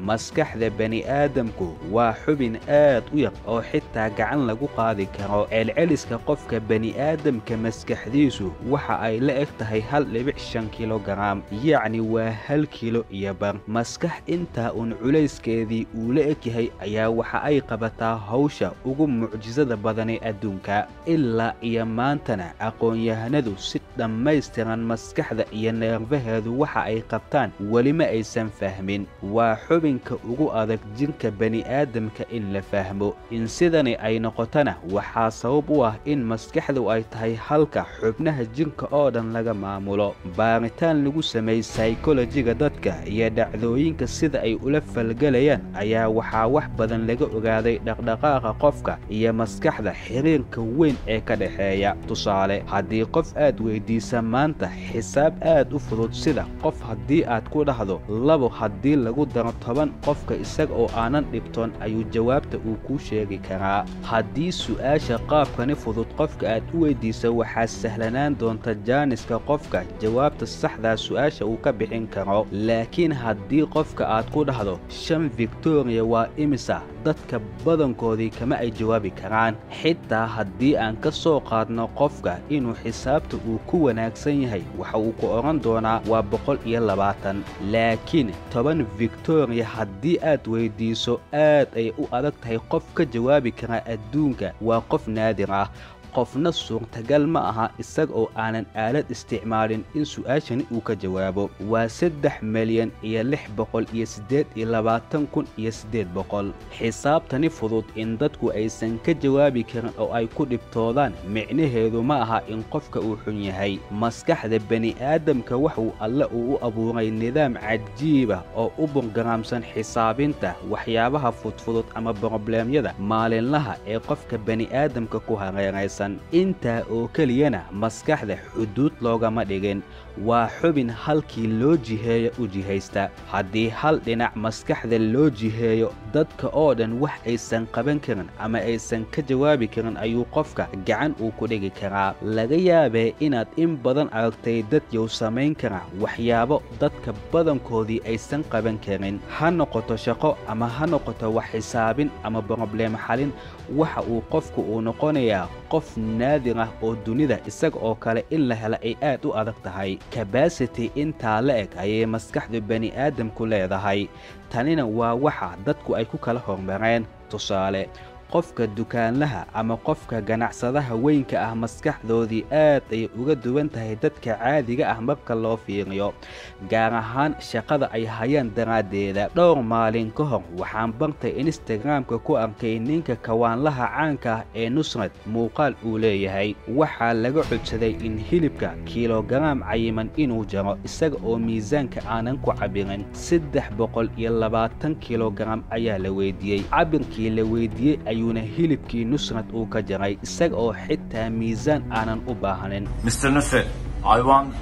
maskaxda bani'aadamku waa xubin aad u yar oo xitaa gacan lagu qaadi karo ceelceliska qofka bani'aadamka maskaxdiisu waxa ay la eg tahay hal dhibic shan kilogaram yacni waa hal kilo iyo bar maskax intaa uun culayskeedii uu la eg yahay ayaa waxa ay qabataa hawsha ugu mucjisada badanee adduunka ilaa iyo maantana aqoon-yahanadu si dhammaystiran maskaxda iyo neerfaheedu waxa ay qabtaan weli ma aysan fahmin waa xubinka ugu adag jirka bani'aadamka in la fahmo in sidani ay noqotona waxaa sabab u ah in maskaxdu ay tahay halka xubnaha jirka oo dhan laga maamulo baaritaan lagu sameeyey saykolojiga dadka iyo dhacdooyinka sida ay ula falgelayaan ayaa waxaa wax badan laga ogaaday dhaqdhaqaaqa qofka iyo maskaxda xiriirka weyn ee ka dhexeeya tusaale haddii qof aad weydiisa maanta xisaab aad u fudud sida qof haddii aad ku dhahdo labo haddii lagu daro toban qofka isaga oo aanan dhibtoon ayuu jawaabta uu kuu sheegi karaa haddii su'aasha qaabkani fudud qofka aad u weydiisa waxaa sahlanaan doonta jaaniska qofka jawaabta saxdaa su'aasha uu ka bixin karo laakiin haddii qofka aad ku dhahdo shan victoriya waa imisa dadka badankoodii kama ay jawaabi karaan xitaa haddii aan ka soo qaadno qofka inuu xisaabta uu ku wanaagsan yahay waxa uu ku odhan doonaa waa boqol iyo labaatan laakiin toban victoriya haddii aad weydiiso aad ay u adag tahay qof ka jawaabi karaa adduunka waa qof naadir ah qofna suurtagal ma aha isaga oo aanan aalad isticmaalin in su'aashani uu ka jawaabo waa saddex milyan iyo lix boqol iyo siddeed iyo labaatan kun iyo siddeed boqol xisaabtani fudud in dadku aysan ka jawaabi karin oo ay ku dhibtoodaan micnaheedu ma aha in qofka uu xun yahay maskaxda bani'aadamka waxuu alle uu u abuuray nidaam cajiiba oo u burgaraamsan xisaabinta waxyaabaha fudfudud ama brobleemyada maalinlaha ee qofka bani'aadamka ku hareeraysan intaa oo keliyana maskaxda xuduud loogama dhigin waa xubin halkii loo jiheeyo u jihaysta haddii hal dhinac maskaxda loo jiheeyo dadka oo dhan wax aysan qaban karin ama aysan ka jawaabi karin ayuu qofka gacan uu ku dhigi karaa laga yaabee inaad in badan aragtay dad yow samayn kara waxyaabo dadka badankoodii aysan qaban karin ha noqoto shaqo ama ha noqoto wax xisaabin ama brobleem xalin waxa uu qofku uu noqonayaa qof naadir ah oo dunida isaga oo kale in la hela ay aad u adag tahay kabasity intaa la eg ayay maskaxdu bani'aadamku leedahay tanina waa waxa dadku ay ku kala hormareen tusaale qofka dukaanlaha ama qofka ganacsadaha weynka ah maskaxdoodii aad ayay uga duwan tahay dadka caadiga ah marka loo fiiriyo gaar ahaan shaqada ay hayaan daraaddeeda dhowr maalin ka hor waxaan bartay instagramka ku arkay ninka kawaanlaha caanka ah ee nusrad muuqaal uu leeyahay waxaa laga codsaday in hilibka kilogaraam cayiman inuu jaro isaga oo miisaanka aanan ku cabirin saddex boqol iyo labaatan kilogaram ayaa la weydiiyey cabirkii la weydiiyey ayuuna hilibkii nusrad uu ka jaray isaga oo xitaa miisaan aanan u baahnin Mr. Nusret, I want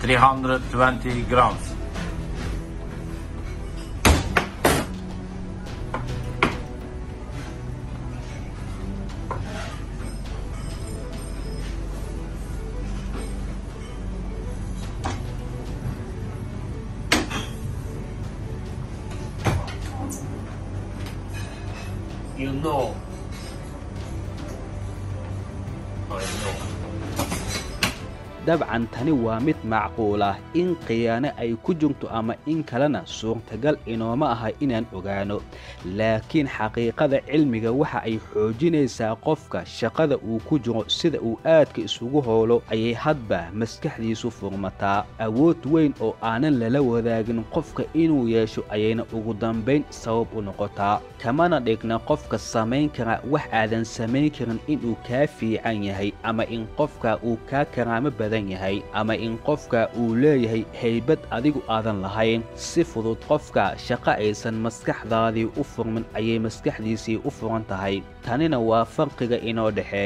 320 grams. You know. I know. dabcan tani waa mid macquul ah in khiyaano ay ku jirto ama in kalena suurtagal inooma aha inaan ogaano laakiin xaqiiqada cilmiga waxa ay xoojinaysaa qofka shaqada uu ku jiro sida uu aadka isugu howlo ayay hadba maskaxdiisu furmataa awood weyn oo aanan lala wadaagin qofka inuu yeesho ayayna ugu dambayn sabab u noqotaa kamana dhigna qofka samayn kara wax aadan samayn karin inuu kaa fiican yahay ama in qofka uu kaa karaamo badan yahay ama in qofka uu leeyahay haybad adigu aadan lahayn si fudud qofka shaqo aysan maskaxdaadii u furmin ayay maskaxdiisii u furan tahay tanina waa farqiga inoo dhexeeya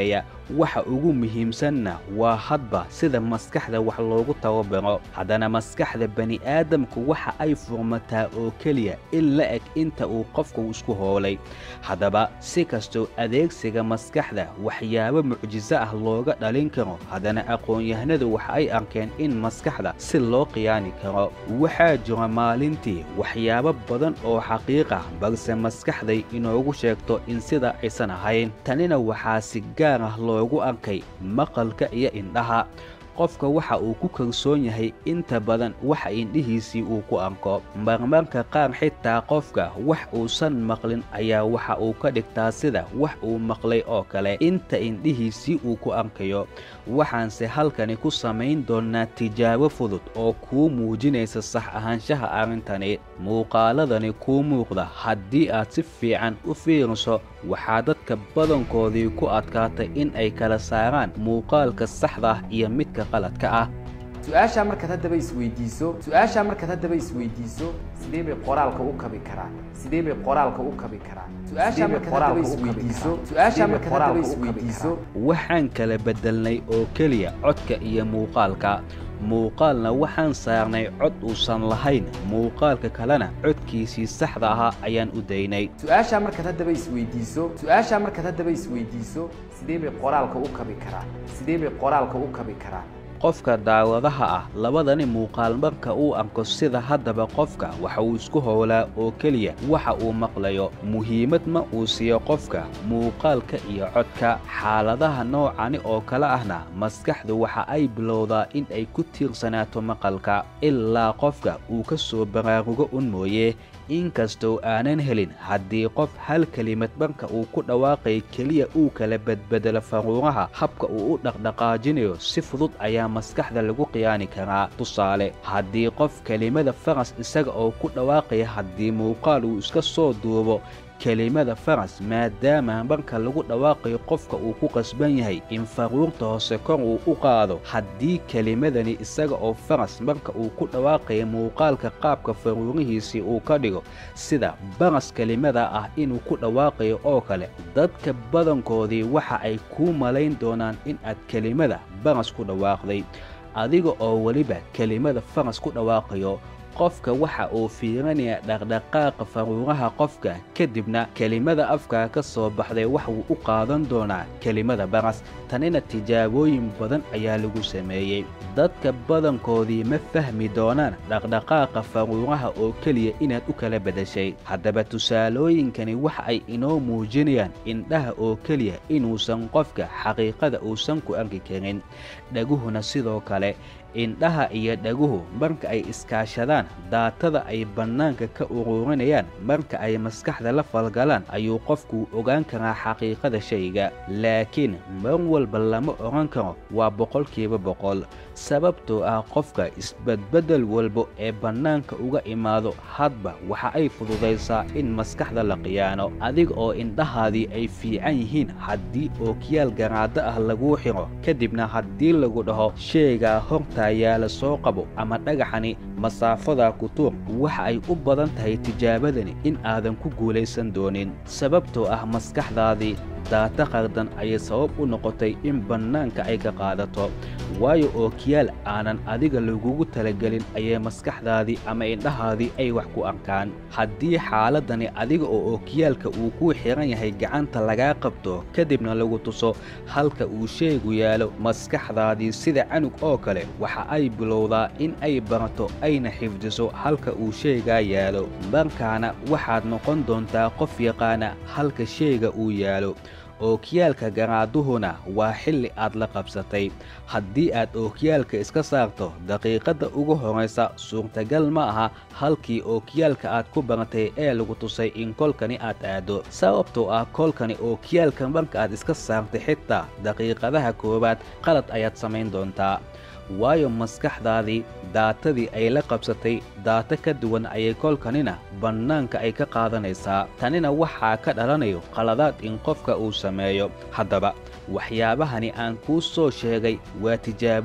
waxa ugu muhiimsanna waa hadba sida maskaxda wax loogu tababaro haddana maskaxda bani'aadamku waxa ay furmataa oo keliya in la eg inta uu qofku isku hoolay haddaba si kastoo adeegsiga maskaxda waxyaabo mucjiso ah looga dhalin karo haddana aqoon-yahanadu waxa ay arkeen in maskaxda si loo qiyaani karo waxaa jira maalintii waxyaabo badan oo xaqiiq ah balse maskaxday inoogu sheegto in sida aysan ahayn tanina waxaa si gaar ah loogu arkay maqalka iyo indhaha qofka waxa uu ku kalsoon yahay inta badan waxa indhihiisii uu ku arko marmarka qaar xitaa qofka wax uusan maqlin ayaa waxa uu ka dhigtaa sida wax uu maqlay oo kale inta indhihiisii uu ku arkayo waxaanse halkani ku samayn doonnaa tijaabo fudud oo kuu muujinaysa sax ahaanshaha arrintani muuqaaladani kuu muuqda haddii aad si fiican u fiiriso waxaa dadka badankoodii ku adkaatay in ay kala saaraan muuqaalka saxda ah iyo midka qaladka ah su-aashaa markaad haddaba isweydiiso su-aashaa markaad haddaba isweydiiso sidee bay qoraalka u kabi karaan sidee bay qoraalka u kabi karaan su-aashaa markaad haddaba isweydiiso su-aashaa markaad haddaba isweydiiso waxaan kala beddelnay oo keliya codka iyo muuqaalka muuqaalna waxaan saarnay cod uusan lahayn muuqaalka kalena codkiisii saxda ahaa ayaan u daynay su-aashaa markaad haddaba isweydiiso su-aashaa markaad haddaba isweydiiso sidee bay qoraalka u kabi karaan sidee bay qoraalka u kabi karaan qofka daawadaha ah labadani muuqaal marka uu arko sida haddaba qofka waxa uu isku howlaa oo keliya waxa uu maqlayo muhiimad ma uu siiyo qofka muuqaalka iyo codka xaaladaha noocani oo kale ahna maskaxdu waxa ay bilowdaa in ay ku tiirsanaato maqalka ilaa qofka uu ka soo baraarugo un mooye inkastoo aanan helin haddii qof hal kelimad marka uu ku dhawaaqay keliya uu kala badbedelo faruuraha habka uu u dhaqdhaqaajinayo si fudud ayaa maskaxda lagu qiyaani karaa tusaale haddii qof kelimada faras isaga oo ku dhawaaqaya haddii muuqaal uu iska soo duubo kelimada faras maadaama marka lagu dhawaaqayo qofka uu ku qasban yahay in faruurta hoose kor uu u qaado haddii kelimadani isaga oo faras marka uu ku dhawaaqaya muuqaalka qaabka faruurihiisii uu ka dhigo sida baras kelimada ah inuu ku dhawaaqayo oo kale dadka badankoodii waxa ay kuu malayn doonaan in aad kelimada baras ku dhawaaqday adiga oo weliba kelimada faras ku dhawaaqayo qofka waxa uu fiirinayaa dhaqdhaqaaqa faruuraha qofka kadibna kelimada afkaa ka soo baxday wax wuu u qaadan doonaa kelimada baras tanina tijaabooyin badan ayaa lagu sameeyey dadka badankoodii ma fahmi doonaan dhaqdhaqaaqa faruuraha oo keliya inaad u kala bedashay haddaba tusaalooyinkani waxa ay inoo muujinayaan indhaha oo keliya inuusan qofka xaqiiqada uusan ku arki karin dhaguhuna sidoo kale indhaha iyo dhaguhu marka ay iskaashadaan daatada ay bannaanka ka ururinayaan marka ay maskaxda la falgalaan ayuu qofku ogaan karaa xaqiiqada shayga laakiin mar walba lama odhan karo waa boqolkiiba boqol sababtoo ah qofka isbadbeddel walba ee bannaanka uga imaado hadba waxa ay fududaysaa in maskaxda la qiyaano adiga oo indhahaadii ay fiican yihiin haddii ookiyaal garaado ah laguu xiro kadibna haddii lagu dhaho sheegaa horta yaala soo qabo ama dhagaxani masaafadaa ku tuur waxa ay u badan tahay tijaabadani in aadan ku guulaysan doonin sababtoo ah maskaxdaadii daata qardan ayay sabab u noqotay in bannaanka ay ka qaadato waayo ookiyaal aanan adiga lagugu talagelin ayay maskaxdaadii ama indhahaadii ay wax ku arkaan haddii xaaladani adiga oo ookiyaalka uu kuu xiran yahay gacanta lagaa qabto kadibna lagu tuso halka uu sheegu yaalo maskaxdaadii sida canug oo kale waxa ay bilowdaa in ay barato ayna xifdiso halka uu sheegaa yaalo markaana waxaad noqon doontaa qof yaqaana halka sheega uu yaalo ookiyaalka garaaduhuna waa xilli aad la qabsatay haddii aad ookiyaalka iska saarto daqiiqadda ugu horraysa suurtagal ma aha halkii ookiyaalka aad ku baratay ee lagu tusay in kolkani aad aado sababtoo ah kolkani ookiyaalka marka aad iska saartay xitaa daqiiqadaha koowaad qalad ayaad samayn doontaa waayo maskaxdaadii daatadii ay la qabsatay daata ka duwan ayay kolkanina bannaanka ay ka qaadanaysaa tanina waxaa ka dhalanayo qaladaad in qofka uu sameeyo haddaba waxyaabahani aan kuu soo sheegay waa tijaabooyin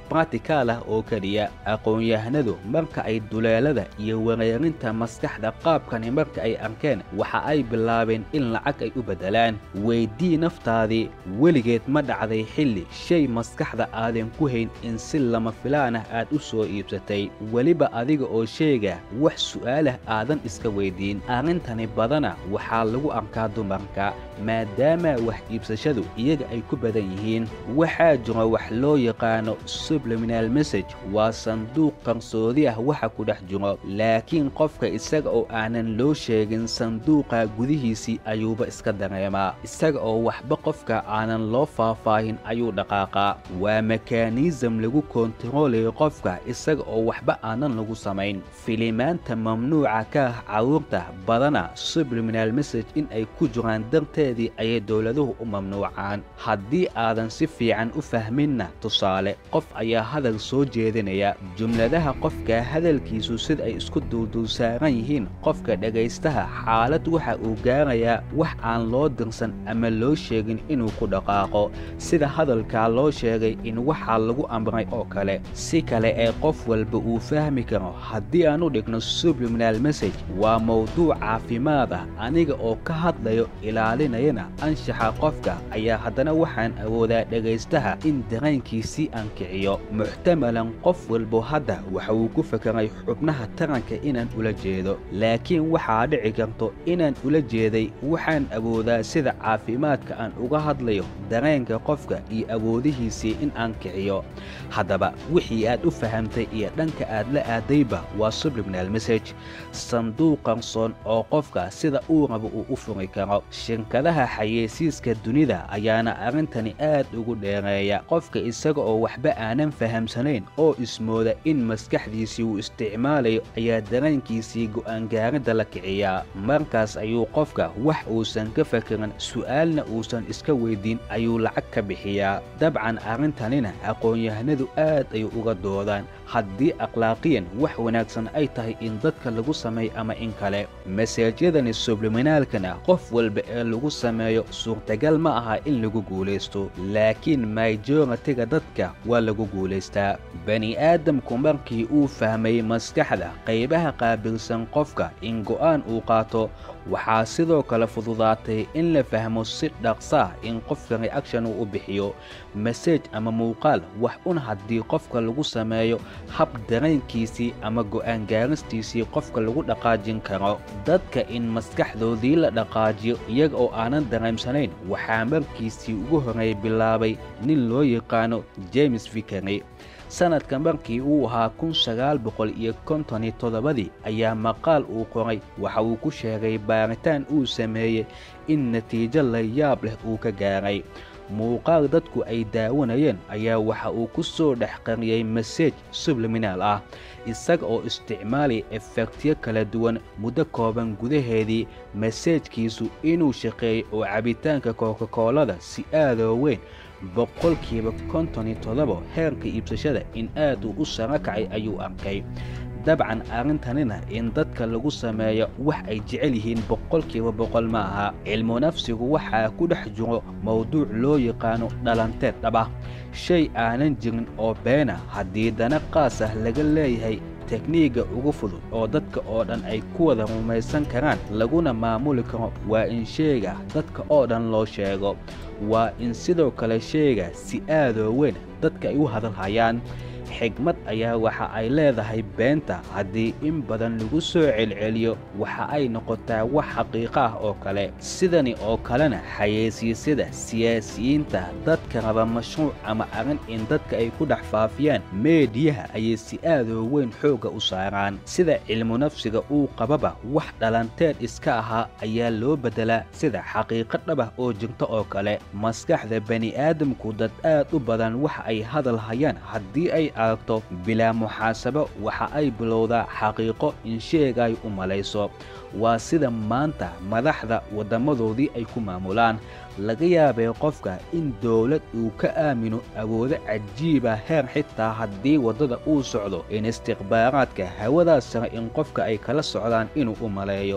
batikaal ah oo keliya aqoon-yahanadu marka ay duleelada iyo wareerinta maskaxda qaabkani marka ay arkeen waxa ay bilaabeen in lacag ay u beddelaan weydii naftaadii weligeed ma dhacday xilli shay maskaxda aadan ku hayn in si lama filaan ah aad u soo iibsatay weliba adiga oo sheega wax su'aalah aadan iska weydiin arrintani badana waxaa lagu arkaa dumarka maadaama wax iibsashadu iyaga ay ku badan yihiin waxaa jira wax loo yaqaano subliminal message waa sanduuq qarsoodi ah waxa ku dhex jiro laakiin qofka isaga oo aanan loo sheegin sanduuqa gudihiisii ayuuba iska dareemaa isaga oo waxba qofka aanan loo faahfaahin ayuu dhaqaaqaa waa mekanism lagu kontaroolayo qofka isaga oo waxba aanan lagu samayn filimaanta mamnuuca ka ah carruurta badana subliminal message in ay ku jiraan darteedii ayay dowladuhu u mamnuucaan haddii aadan si fiican u fahminna tusaale qof ayaa hadal soo jeedinaya jumladaha qofka hadalkiisu sida ay isku duuduulsaaran yihiin qofka dhegaystaha xaalad waxa uu gaarayaa wax aan loo dirsan ama loo sheegin inuu ku dhaqaaqo sida hadalkaa loo sheegay in waxaa lagu amray oo kale si kale ee qof walba uu fahmi karo haddii aan u dhigno subliminal message waa mawduuc caafimaad ah aniga oo ka hadlayo ilaalinayana anshaxa qofka ayaa haddana waxaan awoodaa dhegaystaha in dareenkiisii ankiciyo muxtamalan qof walbo hadda waxa uu ku fekeray xubnaha taranka inaan ula jeedo laakiin waxaa dhici karto inaan ula jeeday waxaan awoodaa sida caafimaadka aan uga hadlayo dareenka qofka iyo awoodihiisii in aan kiciyo haddaba wixii aad u fahamtay iyo dhanka aad la aadayba waa subliminal message sanduuq qarsoon oo qofka sida uu rabo uu u furi karo shirkadaha xayeysiiska dunida ayaana arrintani aad ugu dheereeya qofka isaga oo waxba aanan fahamsanayn oo ismooda in maskaxdiisii uu isticmaalayo ayaa dareenkiisii go'aangaaridda la kiciyaa markaas ayuu qofka wax uusan ka fakerin su'aalna uusan iska weydiin ayuu lacag ka bixiyaa dabcan arrintanina aqoon-yahanadu aad ayuu uga doodaan haddii akhlaaqiyan wax wanaagsan ay tahay in dadka lagu sameeyo ama in kale maseejyadani subliminaalkana qof walba ee lagu sameeyo suurtagal ma aha in lagu guulaysto laakiin maijoratiga dadka waa lagu guulaystaa bani aadamku markii uu fahmay maskaxda qaybaha qaabilsan qofka in go'aan uu qaato waxaa sidoo kale fududaatay in la fahmo si dhaqsaah in qofka reaction uu u bixiyo masej ama muuqaal wax un haddii qofka lagu sameeyo hab dareenkiisii ama go'aan gaaristiisii qofka lagu dhaqaajin karo dadka in maskaxdoodii la dhaqaajiyo iyaga oo aanan dareemsanayn waxaa markiisii ugu horreey bilaabay nin loo yaqaano james vickery sanadka markii uu ahaa kun sagaal boqol iyo konton iyo toddobadii ayaa maqaal uu qoray waxa uu ku sheegay baaritaan uu sameeyey in natiijo la yaab leh uu ka gaaray muuqaal dadku ay daawanayeen ayaa waxa uu ku soo dhex qariyey masej subliminaal ah isaga oo isticmaalaya efektyo kala duwan muddo kooban gudaheedii masejkiisu inuu shaqeeyey oo cabitaanka kokakoolada si aadoo weyn boqolkiiba konton iyo toddoba heerka iibsashada in aad uu u saro kacay ayuu arkay dabcan arrintanina in dadka lagu sameeyo wax ay jecel yihiin boqolkiiba boqol ma aha cilmu nafsigu waxaa ku dhex jiro mawduuc loo yaqaano dhalanteed dhaba shay aanan jirin oo beena haddii dana qaas ah laga leeyahay tekniigga ugu fudud oo dadka oo dhan ay ku wada rumaysan karaan laguna maamuli karo waa in sheega dadka oo dhan loo sheego waa in sidoo kale sheega si aadoo weyn dadka ay u hadalhayaan xigmad ayaa waxa ay leedahay beenta haddii in badan lagu soo celceliyo waxa ay noqotaa wax xaqiiqo ah oo kale sidani oo kalena xayeysiisyada siyaasiyiinta dadka raba mashruuc ama arrin in dadka ay ku dhex faafiyaan meediyaha ayay si aadoo weyn xoogga u saaraan sida cilmu nafsiga uu qababa wax dhalanteed iska ahaa ayaa loo beddelaa sida xaqiiqo dhabah oo jirta oo kale maskaxda bani'aadamku dad aad u badan waxa ay hadal hayaan haddii ay aragto bilaa muxaasabo waxa ay bilowdaa xaqiiqo in sheegay u malayso waa sida maanta madaxda waddammadoodii ay ku maamulaan laga yaabay qofka in dowlad uu ka aamino awoodo cajiiba heer xitaa haddii waddada uu socdo in istikhbaaraadka hawadaas sare in qofka ay kala socdaan inuu u maleeyo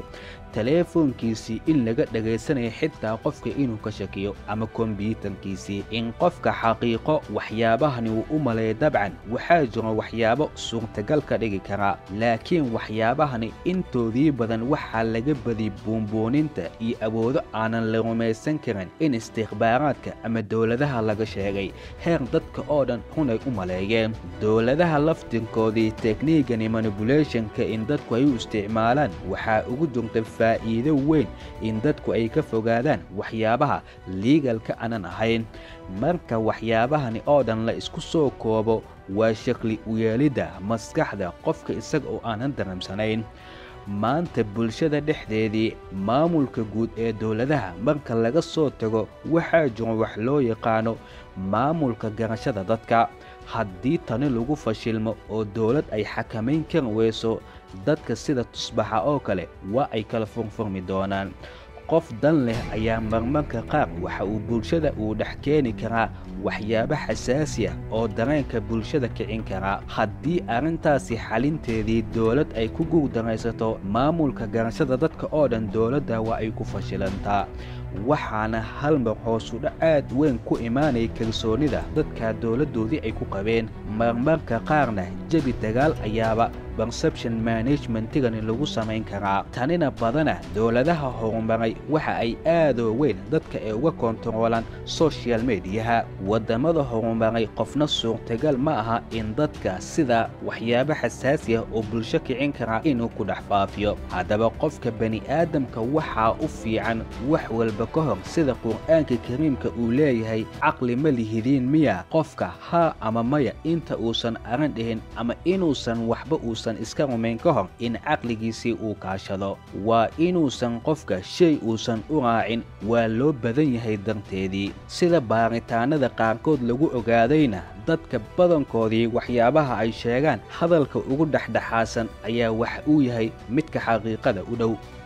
teleefoonkiisii in laga dhagaysanayo xitaa qofka inuu ka shakiyo ama kombyuutarkiisii in qofka xaqiiqo waxyaabahani uu u maleeya dabcan waxaa jiro waxyaabo suurtagal ka dhigi karaa laakiin waxyaabahani intoodii badan waxaa laga badiyay buunbuuninta iyo awoodo aanan la rumaysan karin in istikhbaaraadka ama dowladaha laga sheegay heer dadka oo dhan runay u maleeyeen dowladaha laftirkoodii tekniigani manibulationka in dadku ay u isticmaalaan waxaa ugu jirta faa'iido weyn in dadku ay ka fogaadaan waxyaabaha liigalka aanan ahayn marka waxyaabahani oo dhan la isku soo koobo waa shakli uyeelidda maskaxda qofka isaga oo aanan dareemsanayn maanta bulshada dhexdeedii maamulka guud ee dowladaha marka laga soo tago waxaa jiro wax loo yaqaano maamulka garashada dadka haddii tani lagu fashilmo oo dowlad ay xakamayn kari weyso dadka sida tusbaxa oo kale waa ay kala furfurmi doonaan qof dan leh ayaa marmarka qaar waxa uu bulshada uu dhex keeni karaa waxyaabo xasaasi ah oo dareenka bulshada kicin karaa haddii arrintaasi xalinteedii dowlad ay ku guurdaraysato maamulka garashada dadka oo dhan dowladda waa ay ku fashilantaa waxaana hal mar hoosudha aad weyn ku imaanaya kalsoonida dadka dowladdoodii ay ku qabeen marmarka qaarna jebi dagaal ayaaba perception managementigani lagu samayn karaa tanina badana dowladaha horumaray waxa ay aadoo weyn dadka ay uga kontaroolaan social mediyaha waddamada horumaray qofna suurtagal ma aha in dadka sida waxyaabo xasaasi ah oo bulsho kicin karaa inuu ku dhex faafiyo haddaba qofka bani'aadamka waxaa u fiican wax walba ka hor sida qur'aanka kariimka uu leeyahay caqli ma lihidiin miya qofka haa ama maya inta uusan aran dhihin ama inuusan waxba uusan iska rumayn ka hor in caqligiisii uu kaashado waa inuusan qofka shay uusan u raacin waa loo badan yahay darteedii sida baaritaanada qaarkood lagu ogaadayna dadka badankoodii waxyaabaha ay sheegaan hadalka ugu dhexdhexaasan ayaa wax uu yahay midka xaqiiqada u dhow